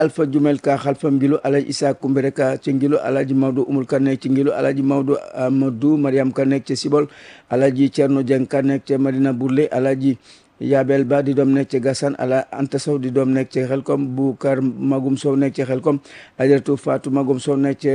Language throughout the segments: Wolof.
alpha jumel ka xalfa ngilo alaji isa kumbere ka ci ngilo alaji mawdo umul ka nekk ci ngilo alaji mawdo amadou mariam ka nekk ci sibol alaji cerno jeng ka nekk ci madina burle alaji yabel ba di doom nekk ci gasan ala anta sow di doom nekk ci xelkom bu kar magum sow nekk ci xelkom ajaratu fatou magum sow nekk ci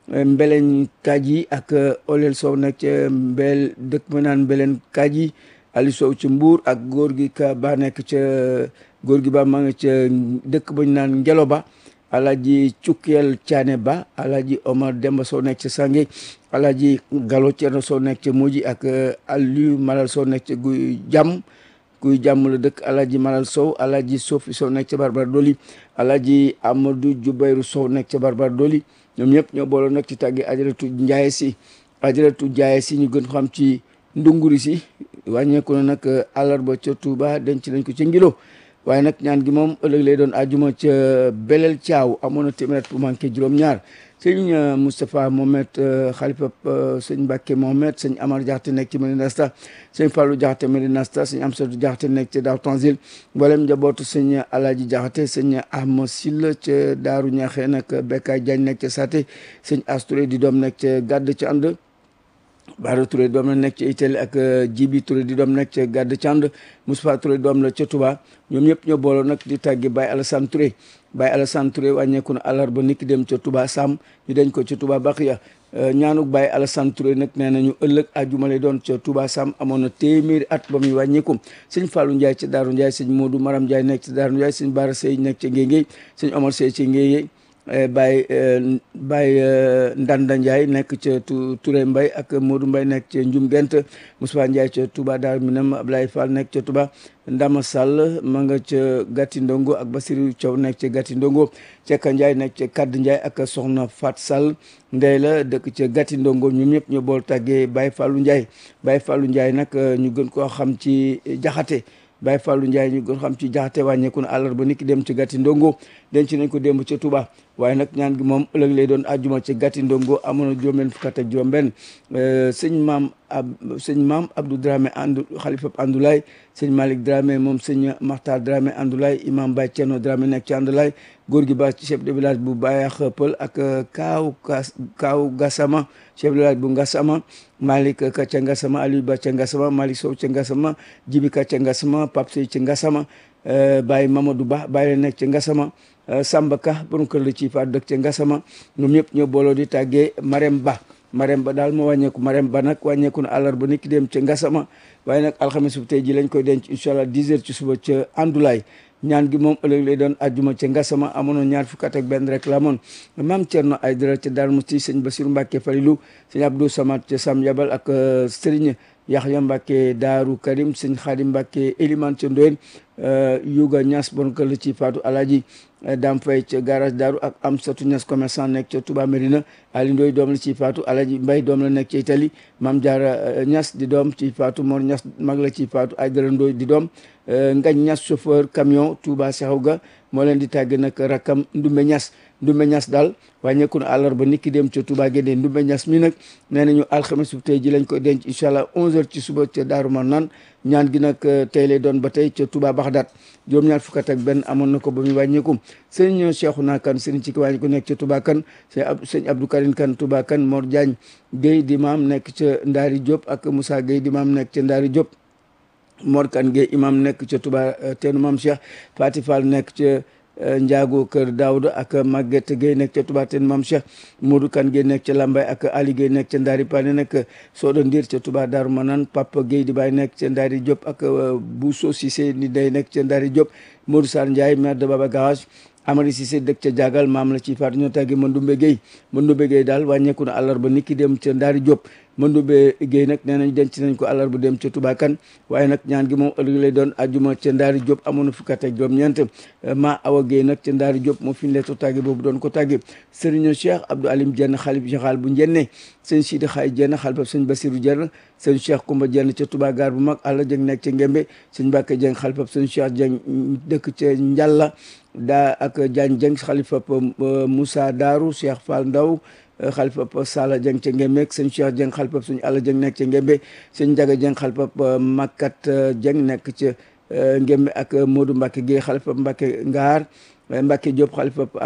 mbeleñ kaji ak olel sow nekk ci mbel dëkk ma naan mbeleñ kaji ali sow ci mbuur ak góor gi ka ba nekk ca góor gi ba ma nga ca dëkk ba ñu naan ngelo ba alaji cukkeel caane ba alaji omar demba sow nekk ca sange alaji galo cerno sow nekk ca muji ak aliou malal sow nekk ca guy jàmm guy jàmm la dëkk alaji malal sow alaji sofi sow nekk ca barbar doli alaji amadou jubayru sow nekk ca barbar doli ñoom ñëpp ñoo booloo nag ci tàggi ajaratu njaaye si ajaratu njaaye si ñu gën xam ci ndunguri si wàññeeku na nag àllarba ca Touba denc nañ ko ca ngilo waaye nag ñaan gi moom ëllëg lay doon ajuma ca belel caaw amoon na téeméer bu manqué juróom-ñaar sëñ Moustapha Mohamed xalifa sëñ Mbacke Mohamed sëñ Amar Jaxate nekk ci Medina Sta sëñ Fallou Jaxate Medina Sta sëñ Amsadou Jaxate nekk ca Daaru Tanzil mboolem njabootu sëñ Alaaji Jaxate sëñ Ahma Silla ca Daaru Ñaxe nag Bekkaay Jaañ nekk ca Saté sëñ Asturé di doom nekk ca Gàdd ca ànd Baara Touré doom la nekk ci Italie ak Jibi Touré di doom nekk ca Gàdd Cand Moustapha Touré doom la ca Touba ñoom ñëpp ñoo booloo nag di tàggi Baye Alassane Touré Baye Alassane Touré wàññeeku na àllarba niki dem ca Touba Sam ñu dañ ko ca Touba Baxiya ñaanuk Baye Alassane Touré nag nee nañu ëllëg àjjuma lay doon ca Touba Sam amoon na téeméeri at ba muy wàññeeku sëñ Fallou Ndiaye ca Daaru Ndiaye sëñ Modou Maram Ndiaye nekk ca Daaru Ndiaye sëñ Bara Sey nekk ca Ngéngéy sëñ Omar Sey ca Ngéngéy Baye Baye Ndanda Ndiaye nekk ca Touré Mbaye ak Modou Mbaye nekk ca Njum Gent Moussa Ndiaye ca Touba Dar Minam Ablaye Fall nekk ca Touba Ndama Sall ma nga ca Gatti Ndongo ak Basirou Thiaw nekk ca Gatti Ndongo Cekka Ndiaye nekk ca Kadd Ndiaye ak Soxna Fat Sall ndey la dëkk ca Gatti Ndongo ñoom ñëpp ñu bool tàggee Baye Fallou Ndiaye Baye Fallou Ndiaye nag ñu gën koo xam ci jaxate Baye Fallou Ndiaye ñu gën xam ci jaxate wàññeeku na àllarba niki dem ci Gatti Ndongo denc nañ ko démb ca Touba waaye nag ñaan gi moom ëllëg lay doon àjjuma ci Gatti Ndongo amoon na juróom-benn fukk ak juróom-benn sëñ maam ab sëñ maam Abdou Dramé andu xalifa Andoulaye sëñ Malick Dramé moom sëñ Makhtar Dramé Andoulaye imam Baye Thierno Dramé nekk ci Andoulaye góor gi ba ci chef de village bu Bayax Pël ak Kaaw Kaaw Gassama chef de village bu Ngassama Malick ka ca Ngassama Aliou Ba ca Ngassama Malick Sow ca Ngassama Jibi ka ca Ngassama Pape Sey ca Ngassama Baye Mamadou Ba Baye la nekk ca Ngassama Samba Ka borom kër la ci faat dëkk ca Ngassama ñoom ñëpp ñoo booloo di tàggee Marème Ba Marème Ba daal moo wàññeeku Marème Ba nag wàññeeku na àllarba nit ki dem ca Ngassama waaye nag alxames bu tey ji lañ koy denc incha allah 10 heures ci suba ca Andoulaye ñaan gi moom ëllëg lay doon ajjuma ca Ngassama amoon ñaar fukk ak benn rek la amoon maam Thierno Aydara ca Darou Mousti sëñ Bassirou Mbacke Falilou sëñ Abdou Samad ca Sam Yabal ak Serigne Yaxya Mbacke Daaru Karim sëñ Xaadim Mbacke Eliman ca Ndoyen Yuga Ñas bon kër la ci Fatou Alaji Dam Fay ca garage Daaru ak Amsatou Ñas commerçant nekk ca Touba Mérina Ali Ndoy doom la ci Fatou Alaji Mbay doom la nekk ca Italie Mam Jaara Ñas di doom ci Fatou Mor Ñas mag la ci Fatou Aydara Ndoy di doom Ngañ Ñas chauffeur camion Touba Seexaw ga moo leen di tàgg nag rakkam Ndumbe Ñas Ndumbe Ñas daal wàññeeku na àllarba nit ki dem ca Touba Guédé Ndumbe Ñas mi nag nee nañu alxames bu tey ji lañ koy denc incha allah 11h ci suba ca Daaru Marnaan ñaan gi nag tey lay doon ba tey ca Touba Baxdaat juróom-ñaar fukk ak benn amoon na ko ba muy wàññeeku sëñ Cheikhouna Kane sëriñ ci ki wàññi ko nekk ca Touba Kane sëñ Abdou Karim Kane Touba Kane Mor Diagne Guèye di maam nekk ca Ndaari Diop ak Moussa Guèye di maam nekk ca Ndaari Diop Mor Kane Guèye imam nekk ca Touba teenu maam Cheikh Fati Fall nekk ca Njaago Kër Daouda ak Maguette Gueye nekk ca Touba teenu maam Cheikh Modou Kane Gueye nekk ca Lambaye ak Ali Gueye nekk ca Ndaari Pane nekk Soda Ndir ca Touba Darou Manane Papa Gueye di baay nekk ca Ndaari Diop ak Bousso Cissé ni day nekk ca Ndaari Diop Modou Sarr Ndiaye maire de Baba Garage Amady Cissé dëkk ca Jagal maam la ci faatu ñoo tàggee Mandumbe Gueye Mandumbe Gueye daal wàññeeku na àllarba nit ki dem ca Ndaari Diop Mandumbe Gueye nag nee nañ denc nañ ko àllarba dem ca Touba Kane waaye nag ñaan gi moom ëllëg lay doon ajuma ca Ndaari Diop amoon na fukk ak juróom-ñeent ma Awa Gueye nag ca Ndaari Diop moo fi ñu leeto tàgge boobu doon ko tàgge Serigne Cheikh Abdou Alim Dieng xalif général bu Njenne sëñ Sidi Xaay Dieng xalifa sëñ Basirou Dieng sëñ Cheikh Koumba Dieng ca Touba gaar bu mag Alla Dieng nekk ca Ngembe sëñ Mbacke Dieng xalifa sëñ Cheikh Dieng dëkk ca Njalla daa ak Diagne Dieng xalifa Moussa Darou Cheikh Fall Ndaw xalifa Sala Dieng ca Ngembe sëñ Cheikh Dieng xalifa sëñ Alla Dieng nekk ca Ngembe sëñ Ndiaga Dieng xalifa Makat Dieng nekk ca Ngembe ak Modou Mbacke Gueye xalifa Mbacke Ngaar Mbacke Diop xalifa